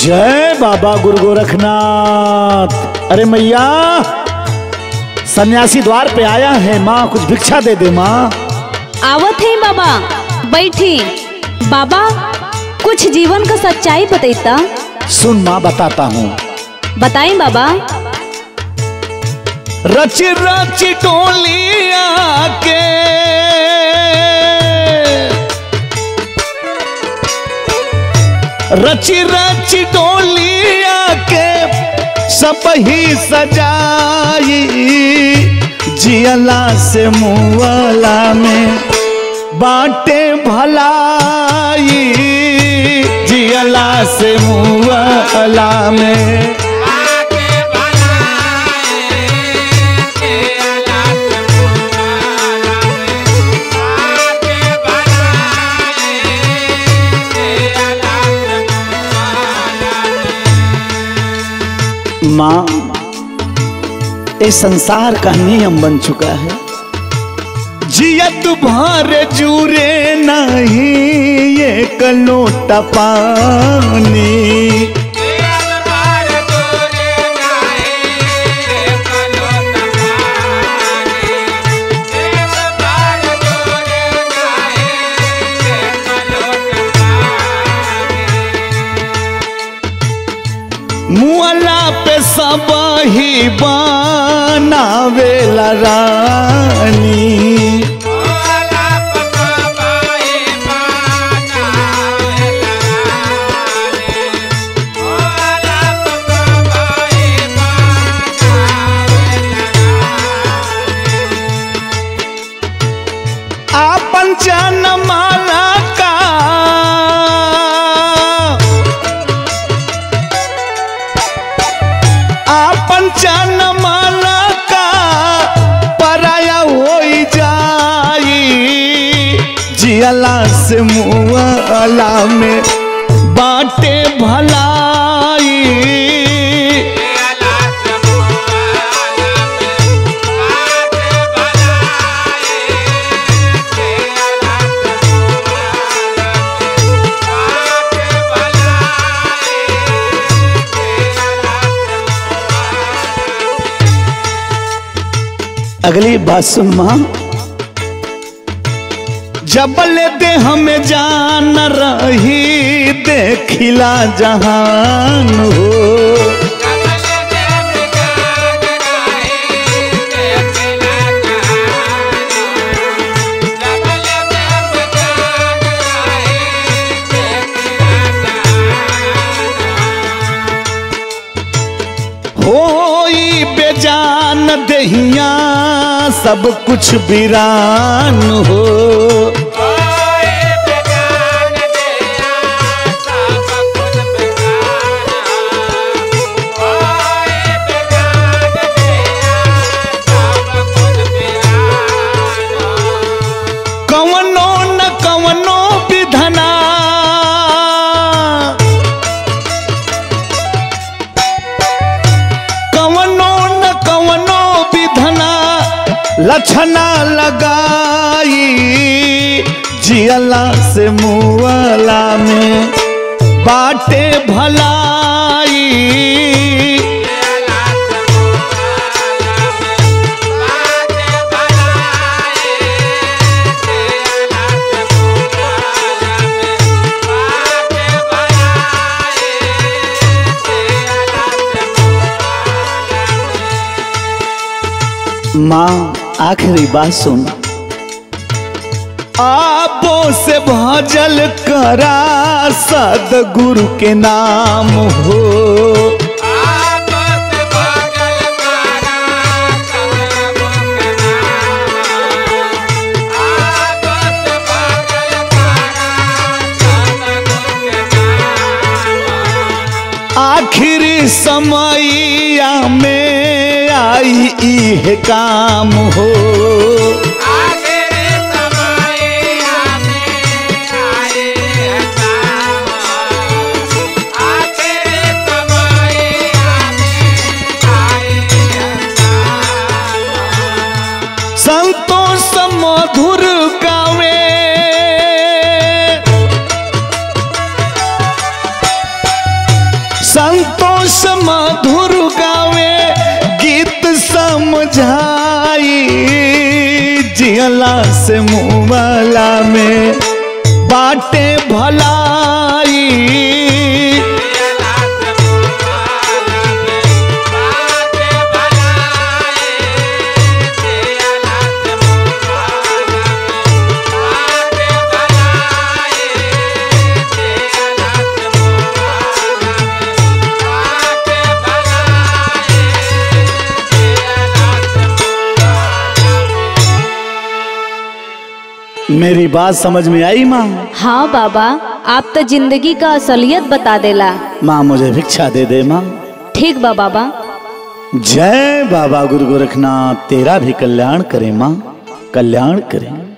जय बाबा गुरु गोरखनाथ अरे मैया सन्यासी द्वार पे आया है माँ कुछ भिक्षा दे दे माँ आवत है बाबा बैठी बाबा कुछ जीवन का सच्चाई बतैता सुन माँ बताता हूँ बताएं बाबा रच रच टोलिया के रच रच टोलिया के सब ही सजाई जियला से मुआला में बाटे भलाई जियला से मुआला में माँ ये संसार का नियम बन चुका है जियत भर जूरे नहीं ये कलोटा पानी मुअला पे सब ही बनावेला रानी आपन जन माला का आपन जन माला का पराया हो जाई जियला से मुआला में बाटे भलाई अगली बात सुन मां जबल दे हमें जान रही देखिला जहान हो होई बेजान दहिया सब कुछ वीरान हो कवनो न कवनो विधना कवनो न कवनो विधना लक्षणा लगाई जियला से मुआला में बाटे भलाई माँ आखिरी बात सुन आपो से भजल करा सदगुरु के नाम हो आखिरी समैया में आई इह काम हो संतोष मधुर गावे से मधुर गावे गीत समझाई जियला से मुवाला में बाटे भलाई मेरी बात समझ में आई माँ हाँ बाबा आप तो जिंदगी का असलियत बता देला माँ मुझे भिक्षा दे दे माँ ठीक बा बाबा जय बाबा गुरु गोरखनाथ तेरा भी कल्याण करे माँ कल्याण करे